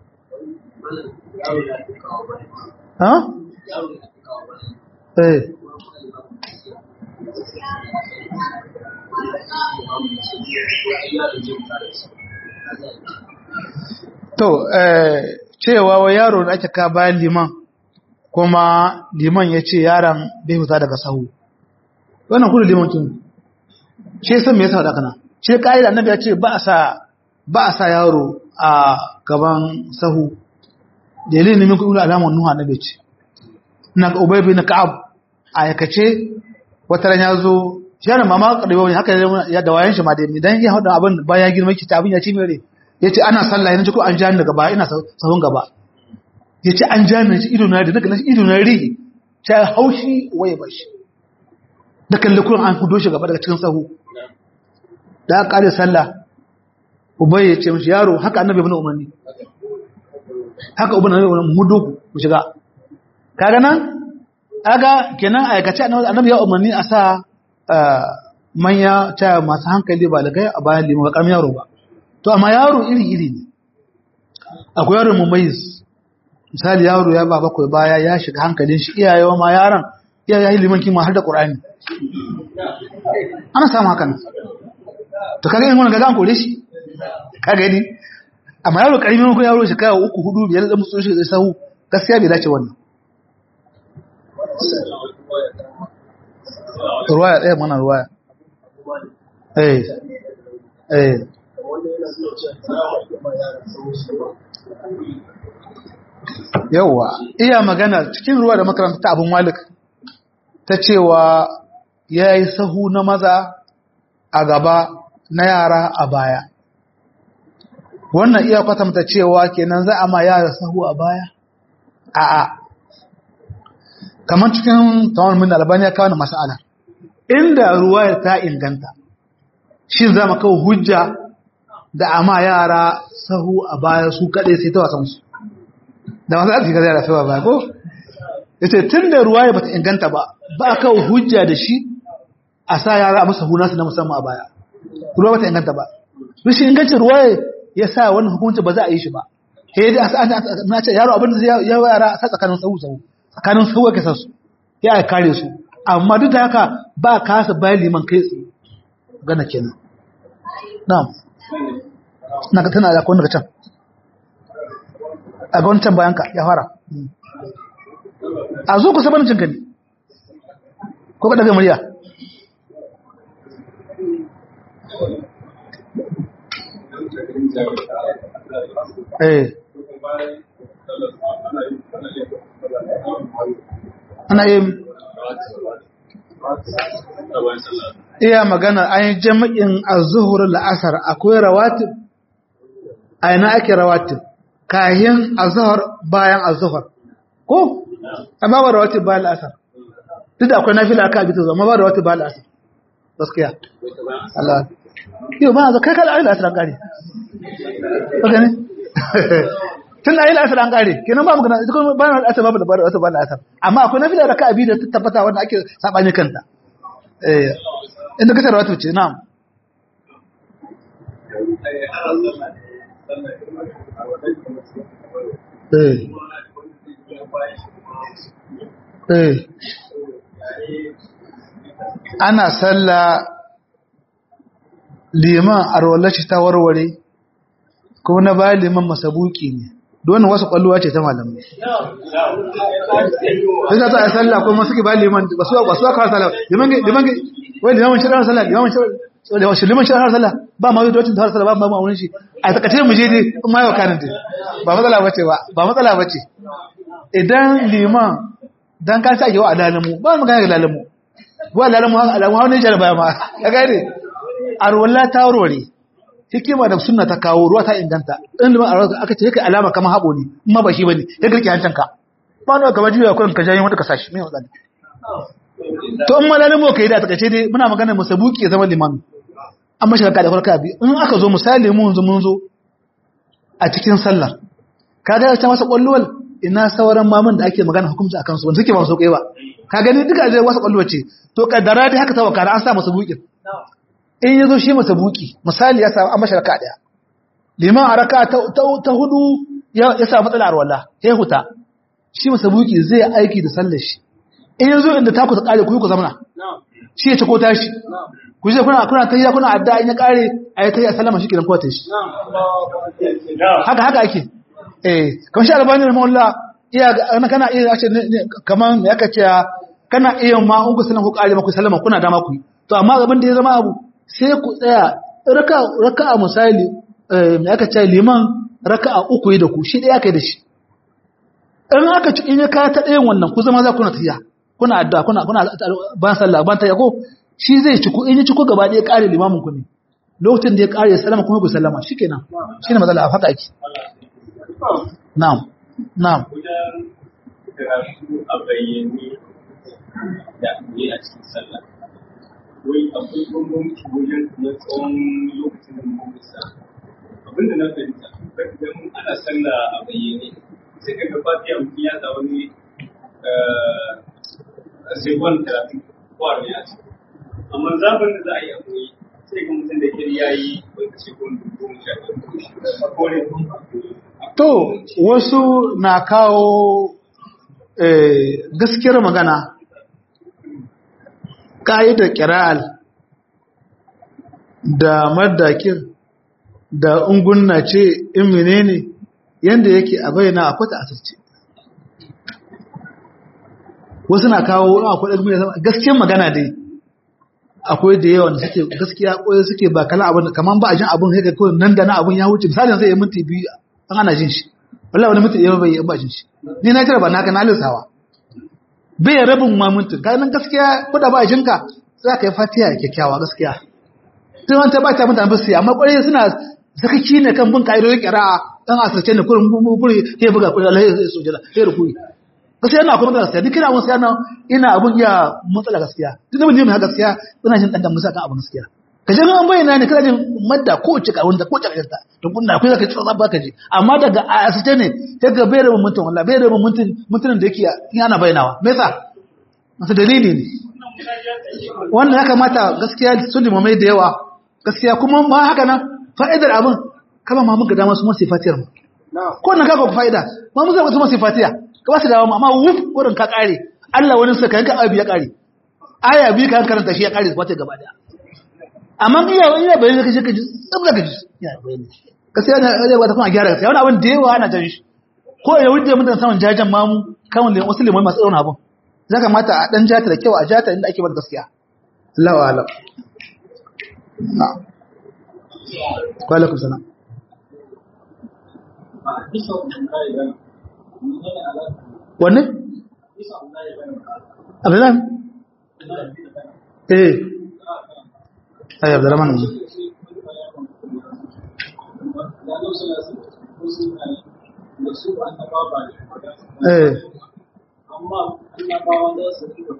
ha eh to eh cewa wa yaro da ake ka bayan liman kuma liman ya ce yaron bai huta daga sahu wannan kudu liman kin shi san me yasa da kana shi kai da annabi ya ce ba a sa ba a sa yaro a gaban sahu dalilin ne min kudu alaman nuha annabi ce na ubay bin ka'ab a yakace wata ran ya zo yaron mama kadawa ne haka ya da wayan shi ma dai idan ya hada abin bayan girma ki ta abin ya ci mere yace ana sallah yana ko an ja ni daga baya ina sahun gaba yace an ja ni ido na da daga ido na ri ta haushi waye bashi da kalle kullun an fudo shi gaba daga cikin sahu da aka kare sallah ubay ya ce mishi yaro haka annabi ibn umarni haka ubay annabi ibn mu doku mu shiga kaga nan aga kenan aikace annabi ya umarni a sa manya ta masu hankali ba lagai a bayan liman ba karamin yaro ba to amma yaro iri iri ne akwai yaro mumayyiz misali yaro ya ba bakwai baya ya shiga hankalin shi iyayewa ma yaron iyaye liman kima har da qur'ani ana samu hakan to kaga in wannan ga an kore shi ka gani amma yaro karimin ko yaro shi kai uku hudu biyar da musu shi sahu gaskiya bai dace wannan ruwaya ɗaya mana ruwaya eh eh yauwa iya magana cikin ruwa da makaranta ta abin malik ta cewa ya yi sahu na maza a gaba na yara a baya wannan iya kwatanta cewa kenan za a ma yara sahu a baya a'a kamar cikin tawon min albani ya kawo na masala inda ruwayar ta inganta shi za mu kawo hujja da ama yara sahu a baya su kaɗai sai ta wasansu da masu arziki zai rafi ba ko ya ce tun da ruwayar ba ta inganta ba ba a kawo hujja da shi a sa yara a masa hunansu na musamman a baya ruwa ba ta inganta ba rashin ingancin ruwayar ya sa wannan hukunci ba za a yi shi ba sai dai na ce yaro abin da zai yara a sa tsakanin sahu sahu tsakanin sahu ya kasa su ya kare su amma duk da haka ba kasa bayan liman kai tsaye gana kenan na'am na ka tana da daga can a ga wancan bayan ka ya fara a zo ku sabanin cinka ne ko ka daga murya eh ana yin iya magana an yi jami'in a zuhur la'asar akwai rawatib a yana ake rawatib kayan a zuhur bayan a zuhur ko? amma ba rawatib bayan la'asar duk da akwai nafi la'aka abita zuwa amma ba rawatib bayan la'asar gaskiya Allah yau ba a kai kala ayi la'asar an kare ok ne tun da ayi la'asar an kare kenan ba magana ita kuma bayan la'asar babu da bayan la'asar amma akwai nafi la'aka abita ta tabbata wanda ake saɓani kanta inda kasar wata ce na'am eh eh ana sallah liman arwallaci ta warware kuma na bayan liman masabuki ne don wasu kwalluwa ce ta malamai sai za ta yi sallah kuma suke bayan liman ba su ba su aka sallah liman liman wai liman shi ran sallah liman shi liman shi ran sallah ba ma yi docin ta sallah ba ma wurin shi a takace mu je dai in ma yau kanin dai ba matsala bace ba ba matsala bace idan liman dan ka sa yawa alalamu ba mu gane alalamu wa alalamu alalamu hawo ne jaraba ma ka gane arwalla ta warware hikima da sunna ta kawo ruwa ta inganta in liman arwalla aka ce kai alama kamar habo ne amma ba shi bane ya girki hancanka ba ne kamar juya kurin ka jayin wanda ka sashi me matsala to in malalamu kai da takace dai muna magana musabuki zaman limami amma shi ka da farka bi in aka zo misali mun zo mun zo a cikin sallar kaga ta masa kwalluwal ina sauran mamun da ake magana hukunci akan su wanda suke ba su kai ba ka gani duka zai wasu kwallo ce to kaddara dai haka tawakkala an sa masa bukin in yazo shi masa buki misali ya samu an masa raka daya liman a raka ta hudu ya samu matsala arwala ya huta shi masa buki zai aiki da sallar shi in yazo inda ta ku ta kare ku ku zamana shi ya ci ko tashi ku je kuna kuna tayya kuna adda in ya kare ayi tayya sallama shi kiran kowace shi haka haka ake eh kamar shi albani rahimahullah iya ana kana iya ce kaman ya kace kana iya ma in ku sanan ku kare maku sallama kuna dama ku to amma abin da ya zama abu sai ku tsaya raka raka'a misali eh me aka ce liman raka'a uku yi da ku shi daya kai da shi in aka ci in ya ka ta ɗayan wannan ku zama za ku na tiya kuna addu'a kuna kuna ban sallah ban ta yako shi zai ci ku in ya ci ku gaba ɗaya kare limamin ku ne lokacin da ya kare sallama kuma ku sallama shikenan shine matsala a haka ake Na'am, na'am. Wajen karatu a bayyane da ne a cikin sallah. Wai akwai bambanci wajen na tsawon lokacin da muka sa. Abinda na fahimta, idan ana sallah a bayyane, sai ka ga fatiya mutum ya sa wani sekon talatin ko arba'in a ciki. Amma zaɓin da za a yi a koyi, sai ga mutum da ke ya yi wata sekon goma sha ɗaya ko ne To, wasu na kawo gaskiyar magana, ƙa'idar ƙira'al da madakir da ungunna ce in menene yadda yake a bayyana akwai ta asirce. Wasu na kawo akwai ɗan gaskiyar magana dai. akwai da yawa da suke gaskiya koyi suke ba kala abin kaman ba a jin abin sai ga kawai nan da na abin ya wuce misalin zai yi minti biyu an ana jin shi wallahi wani minti ɗaya bai yi ba jin shi ni na tara ba naka na lissawa bai ya rabin ma minti ga nan gaskiya ko da ba a jinka za ka yi fatiha kyakkyawa gaskiya tun wanta ba ta mutane basu amma kwarai suna zakaki ne kan bin ka'idodin ƙira'a dan asirce ne kurin kurin ya buga kurin Allah ya sojala ya rukuri gaskiya ina akwai matsala gaskiya duk ina abun sai ina abun iya matsala gaskiya duk da mun yi gaskiya ina jin dan musa kan abun gaskiya ka je an bayyana ne kana jin madda ko ce ka wanda ko ce ka to kun da akwai zaka ci tsaba ka ji amma daga asite ne daga bai rabin mutum wallahi bai rabin mutum mutumin da yake yana bayyanawa me yasa masa dalili ne wannan ya kamata gaskiya su limamai da yawa gaskiya kuma ma haka nan fa'idar abin kama ma muka dama su masu fatiyar mu ko nan kaga ku fa'ida ma mu zama su masu fatiya ka ba su dawo amma wuf wurin ka kare Allah wani suka yanka abu ya kare aya biyu ka karanta shi ya kare fatiya gaba daya amma iya iya bayan ka je ka ji tsabla ka ji ya bayan gaskiya ne ya ba ta kuma gyara gaskiya wani abin da yawa ana jan shi ko ya wuce mutan saman jajan mamu kan wasu limai masu irin abin za ka mata a ɗan jata da kyau a jata inda ake bar gaskiya Allah wa alam na kwalakun sana wanne? abdullahi? eh ayi abdullahi ne eh amma annabawa za su riba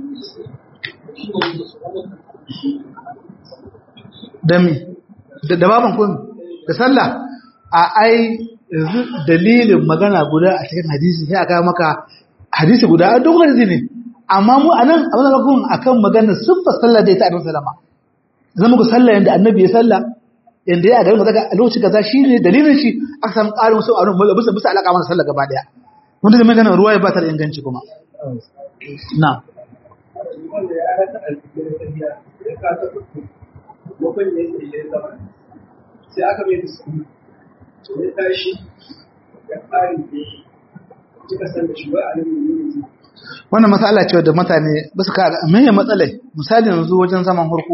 da mi da baban kun da sallah a ai yanzu dalilin magana guda a cikin hadisi sai aka maka hadisi guda a duk hadisi ne amma mu anan abin da kun akan magana sun fa sallah da ita a sallama zama ku sallah yanda annabi ya sallah inda ya garin daga lokaci kaza shine dalilin shi aka samu ƙarin wasu abun mulki bisa bisa alaka mana sallah gaba daya wanda da magana ruwa ya bata da inganci kuma na wanda ya rasa alfikin tafiya ya kasa kuku lokacin da yake ya zama sai aka mai da su to ya tashi ya fari da kika san da shi ba a nan ne wannan matsala ce da mutane ba su kaga meye matsalai misali yanzu wajen zaman harko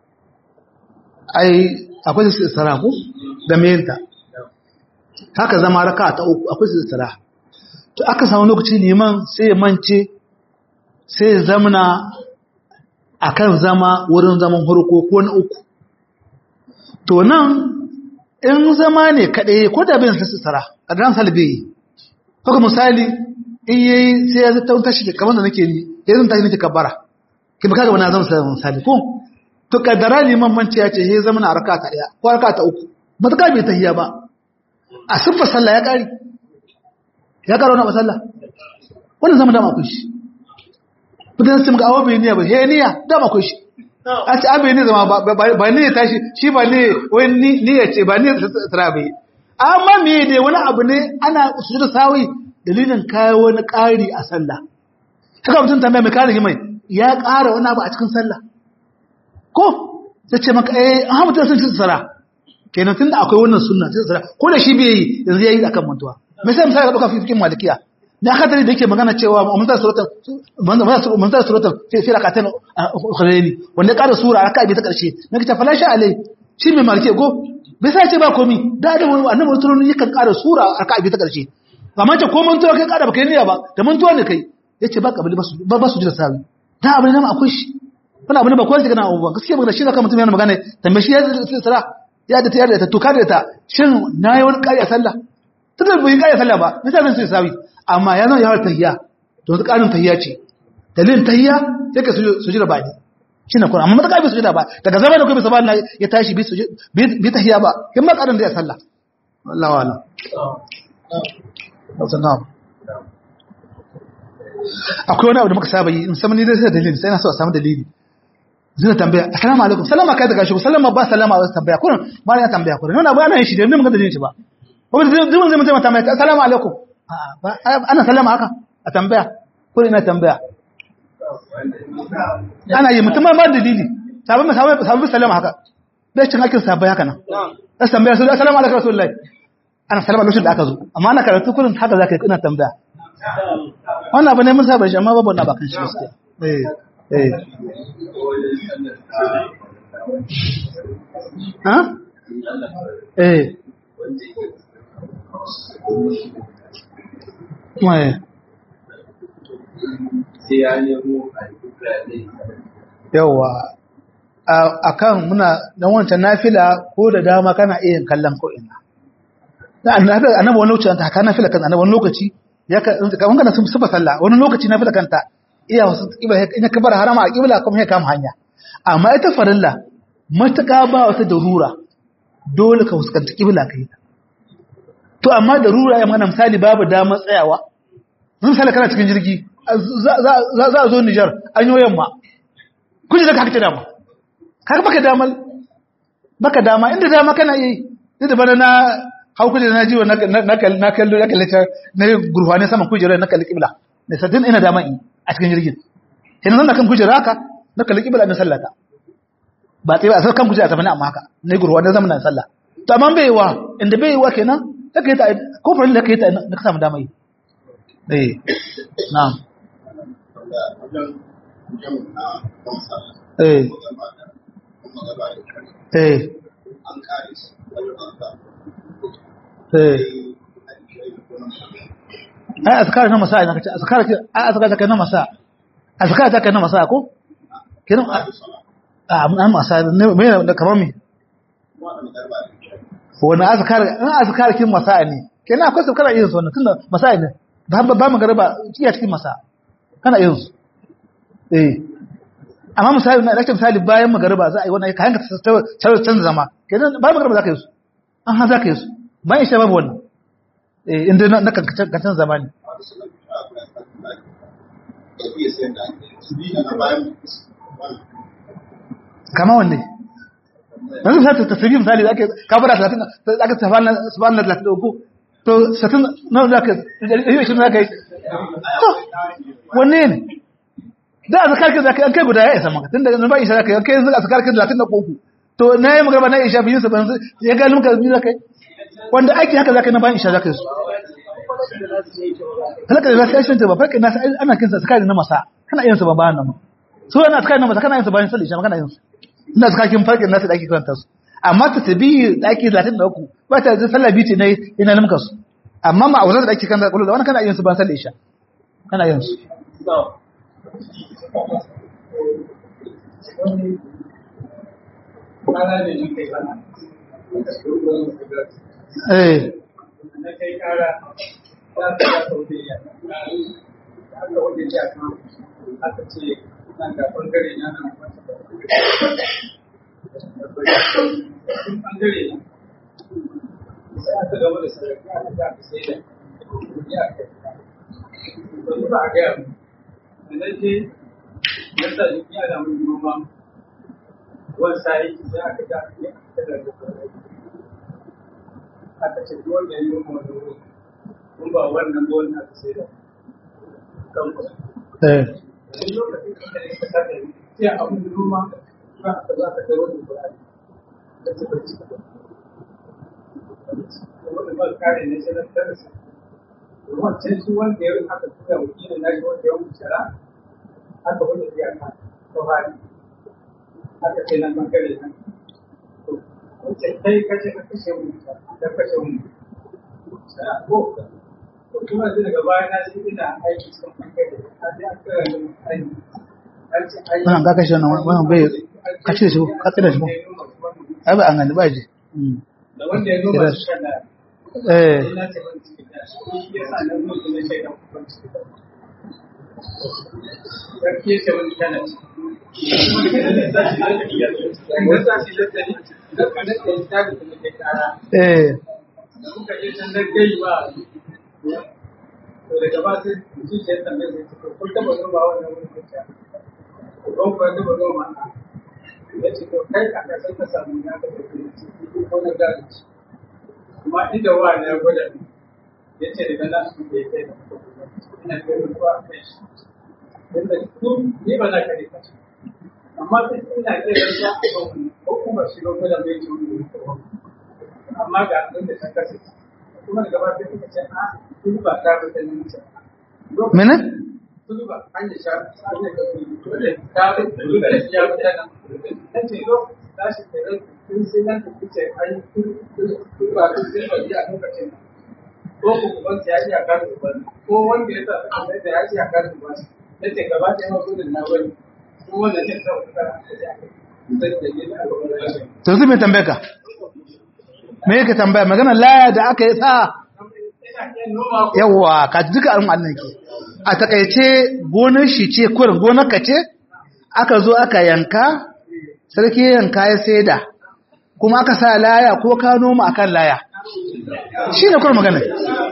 ai akwai su tsara ko da meyinta haka zama raka ta uku akwai su tsara to aka samu lokaci liman sai ya mance sai ya zamana akan zama wurin zaman harko ko na uku to nan in zama ne kaɗai ko da bin su tsara a dan salbe haka misali in yayi sai ya zata tashi da kamar da nake ni ya zan tashi nake kabbara ki baka ga wani zama sai misali ko to kaddara liman manci ya ce he zama na raka ta daya ko raka ta uku mutaka bai tahiya ba a siffa sallah ya kari ya karo na sallah wannan zama dama akwai shi mutum sai muka awo bai niyya ba he niyya dama akwai shi a ce abai ne zama ba ne ya tashi shi ba ne wani niyya ce ba ne tsira bai amma me ne wani abu ne ana sujudu sawi dalilin kayo wani ƙari a sallah haka mutum tambaya mai kare mai ya ƙara wani abu a cikin sallah ko sai ce maka eh an mutum sun ci tsara kenan tun da akwai wannan sunna ci tsara ko da shi bai yi yanzu ya yi akan mantuwa mai sai misali ka ɗauka fifikin malikiya da aka tare da yake magana cewa manzar suratan manzar suratan fi rakatan ukhrayni wanda ya ƙara sura aka bi ta ƙarshe na kita falashi alai shi mai malikiya ko bai sai ce ba komi da da annabi mutum yakan ƙara sura aka bi ta ƙarshe amma ce ko mantuwa kai kada baka yi niyya ba da mantuwa ne kai yace ba kabili ba ba su jira sawi da abin nan akwai shi wani abin da ba kowa shi kana abubuwa gaskiya magana shi zaka mutum yana magana tambaye shi ya zai tsara ya da tayar da ta tuka da ta shin nayi wani kai a sallah tunda bai yi kai a sallah ba misali sai sawi amma ya zama yawar tahiyya to su karin tahiyya ce dalilin tahiyya sai ka sujira ba ne shi na kuma amma mata bai sujira ba daga zama da kai bisa ba ya tashi bi tahiyya ba kin ma karin da ya sallah wallahi wala na'am akwai wani abu da muka saba yi in sama ni dai sai dalili sai na so a samu dalili zai tambaya assalamu alaikum salama kai daga shi sallama ba salama ba tambaya kurin ba ya tambaya kurin wannan abu ana yin shi da mun ga dalilin shi ba ko da zai mun zai mutum tambaya assalamu alaikum ana sallama haka a tambaya kurin ina tambaya ana yi mutum ba dalili sabon sabon sabon sallama haka bai cin hakin sabai haka nan sai tambaya sai assalamu alaikum rasulullahi ana salama lokacin da aka zo amma ana karatu kurin haka zaka yi ina tambaya wannan abu ne mun saba shi amma babu wannan bakan shi gaskiya eh eh ha eh mai sai ya nemo yawa a kan muna dan wancan nafila ko da dama kana iya kallon ko ina annabi wani lokaci ta kana nafila kan annabi wani lokaci ya ka kaman kana sun sufa sallah wani lokaci nafila kanta iya wasu kibla in ka bar harama a kibla kuma ya kama hanya amma ita farilla mataka ba wata darura dole ka fuskanci kibla kai to amma darura ya mana misali babu damar tsayawa zan misali kana cikin jirgi za a zo Nijar an yi yamma kuje da ka kake dama kaga baka damal baka dama inda dama kana yi inda bana na hau kuje na jiwa na kallo na kallatar na gurfane saman kujerar na kalli kibla da sadin ina dama in a cikin jirgin ina zan kan kujera haka na kalli kibla na sallata ba tsaye ba a kan kujera ta fani amma haka na gurfane zama na sallah to amma bai wa inda bai wa kenan da ka yi ta kofarin da ka yi ta na ka samu dama yi eh na'am eh eh eh ai azkar na masa ina kace azkar ke ai azkar ta na masa azkar ta na masa ko kenan a an masa ne me da kamar me wani azkar an azkar kin masa ne kenan akwai azkar irin su wannan tunda masa ne ba ba magaraba kiya cikin masa kana yin su eh amma misali na ɗakin misali bayan magariba za a yi wannan kayan ka canza zama kenan bayan magariba za ka yi su an ha za ka yi su bayan isha babu wannan eh inda na kankan zama ne kama wanne yanzu sai ta tasbih misali zaka kabara 30 zaka subhana subhana 33 to 60 nawa zaka yi shi zaka yi to wanne ne da azkar ka zaka kai guda ya isa maka tunda yanzu ba isha zaka yi kai yanzu azkar ka 33 to na yi magana na isha biyu saban ya ga lumka biyu zaka yi wanda aiki haka zaka yi na bayan isha zaka yi su halaka da zaka yi ta ba farka na ana kinsa azkar na masa kana yin su ba bayan nan su yana azkar na masa kana yin su bayan sallah isha kana yin su ina suka kin farkin nasu da ake karanta su amma ta tabi da ake 33 ba ta da sallah biyu ne ina limka su amma ma auzar da ake kan kullu da wannan kana yin su ba sallah isha kana yin su eh na kai kara za ta ga saudiya aka wajen ya kan aka ce nan ga bangare na nan sun bangare na sai aka gama da sarrafa aka ga aka sai da ya kai wani ba a gaya mu da na je na sa jiki ana mun noma wani sa'i sai aka ga ya aka da aka ce duk wanda ya yi noma wani wuri kun ba wannan ba wannan aka sai da kan kusa eh duk lokacin da ka ka tada ni sai abin da noma ba ka za ka kai wani Qur'ani da ce ba ci ba wani ba kare ne sai na tarasa wancan shi wanda ya yi aka tura wakilin nashi wanda ya wuce shara aka wani biya ka ta fari aka ce nan bangare nan wancan kai kace ka kashe mu ka kashe mu shara ko to kuma sai daga baya na shi ina aiki cikin bangare a sai aka yi aiki an ce aiki wannan ka kashe wannan wannan bai ka cire shi ka tsira shi ko ai ba an gani ba ji Mm. da wanda ya noma shi kana eh sai na ce ban cikin da shi ya sa na zo na shaida ban cikin da sarki ya ce wani kana eh da muka je can da gai ba to daga ba sai ji ce tambaye sai ko kun taba noma wannan wurin kuka ko ban ko taba noma ya ce to kai ka san ka samu ya ka tafi ko na gari kuma inda wa ne ya gwada ni ya ce daga nan su ke kai ina kai ruwa kai shi inda tun ni ba na kare ka amma sai ina kai da ya ko kuma shi ga gwada bai ci wani amma ga abin da ta kasance kuma daga ba sai kuka ce a kun ba ta ba ta nuna mene kun ba an da sha an da dole ta ba dole da ya ba ta nan ta ce lo ta shi da ran kun sai nan ku ce ai kun kun ba kun sai ba ya lokacin ko ku ban ya ji a kan ku ko wanda ya sa ta mai da ya ji a kan ku ba ta ce gaba ta ma gudun na wani ko wanda ne ta ku kana ta ce sai da ne a lokacin to yanzu me tambaye ka me yake tambaya magana laya da aka yi sa yawa ka ji duka al'umma annan ke a takaice gonar shi ce kurin gonar ka ce aka zo aka yanka sarki ya yanka ya saida kuma aka sa laya ko ka noma akan laya shi ne kurin magana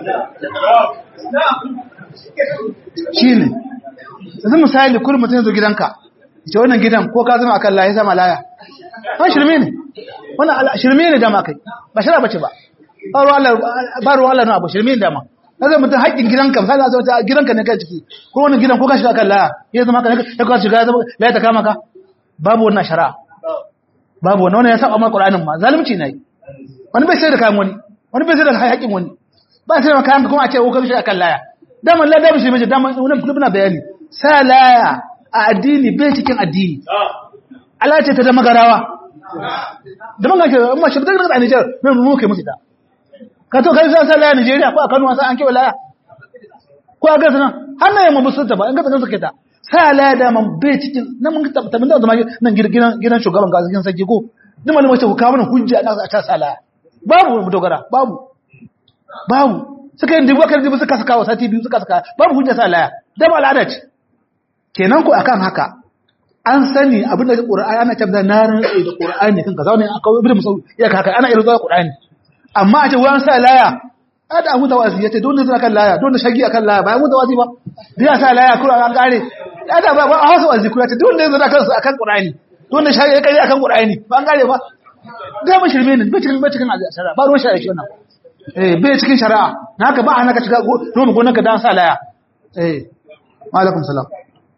shi ne yanzu misali kurin mutum ya zo gidanka ce wannan gidan ko ka zama akan laya ya zama laya an shirme ne wannan ala- shirme ne dama kai ba shara bace ba ba ruwa Allah ba ruwa Allah na abu shirme ne dama kaga mutum haƙƙin gidanka misali a zama gidanka ne kai ciki ko wannan gidan ko ka shiga kan laya ya zama ka ya ka shiga ya zama laya ta kama ka babu wannan shari'a babu wannan wannan ya saba ma Qur'anin ma zalunci ne wani bai sai da kayan wani wani bai sai da haƙƙin wani ba sai da kayan ka kuma a ce ko ka shiga kan laya dama laya dama shi mai dama wannan kullu na bayani sa laya a addini bai cikin addini Allah ce ta da magarawa da man gaske amma shi daga daga Niger mai mu kai musu da ka to kai sai laya Nigeria ko a Kano sai an kewa laya ko a gasa nan har na yamma musu ta ba in ga tsakan suke ta sai laya da man bai cikin nan mun ta ta mun da zama nan gidan gidan shugaban ga cikin sarki ko duk malamin ce ku kawo mana hujja na a ta sa laya babu mu dogara babu babu suka yi dubu kan dubu suka saka wa sati biyu suka saka babu hujja sa laya da ba al'ada ce kenan ku akan haka an sani abin da Qur'ani ana tabbata na rantsi da Qur'ani kan kaza ne aka ibnu musawi ya haka ana irin zuwa Qur'ani amma a ce wayan sa laya ada abu da wazi yace don zai kan laya don shagi akan laya ba mu da wazi ba da ya sa laya Qur'ani an kare ada ba ba a hausa wazi Qur'ani don zai kan akan Qur'ani don shagi kai akan Qur'ani ba an kare ba ga ba shirme ne bai cikin bai cikin shari'a ba ruwan shari'a shi wannan eh bai cikin shari'a na haka ba a naka shiga noma gonar ka dan sa laya eh wa alaikum salam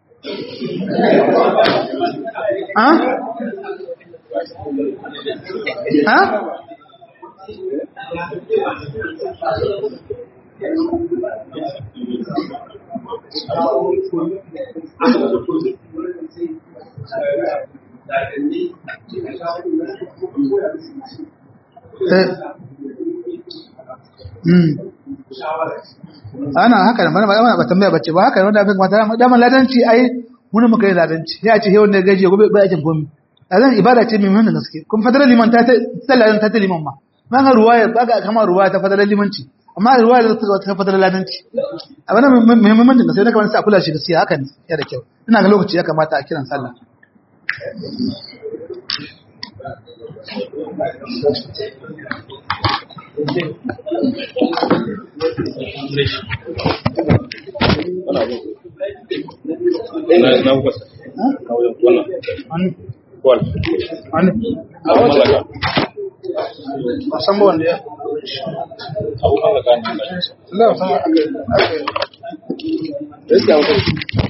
ha ha eh mm ana haka da mana ba tambaya bace ba haka wanda abin mata da ladanci ai mun muka yi ladanci ya ce hewan da gaji gobe ba aikin komi ladan ibada ce mai muhimmin gaske kuma fadalar liman ta ta ladan ta liman ma ma ga ruwaya ba ga kama ruwaya ta fadalar limanci amma ruwaya da ta fadalar ladanci abin da muhimmin gaske ne kamar sai a kula shi gaskiya haka ne ya da kyau ina ga lokaci ya kamata a kiran sallah na kusa wannan kwal a san ba wanda ya abu kan ka gani Allah ya san aka aka gaskiya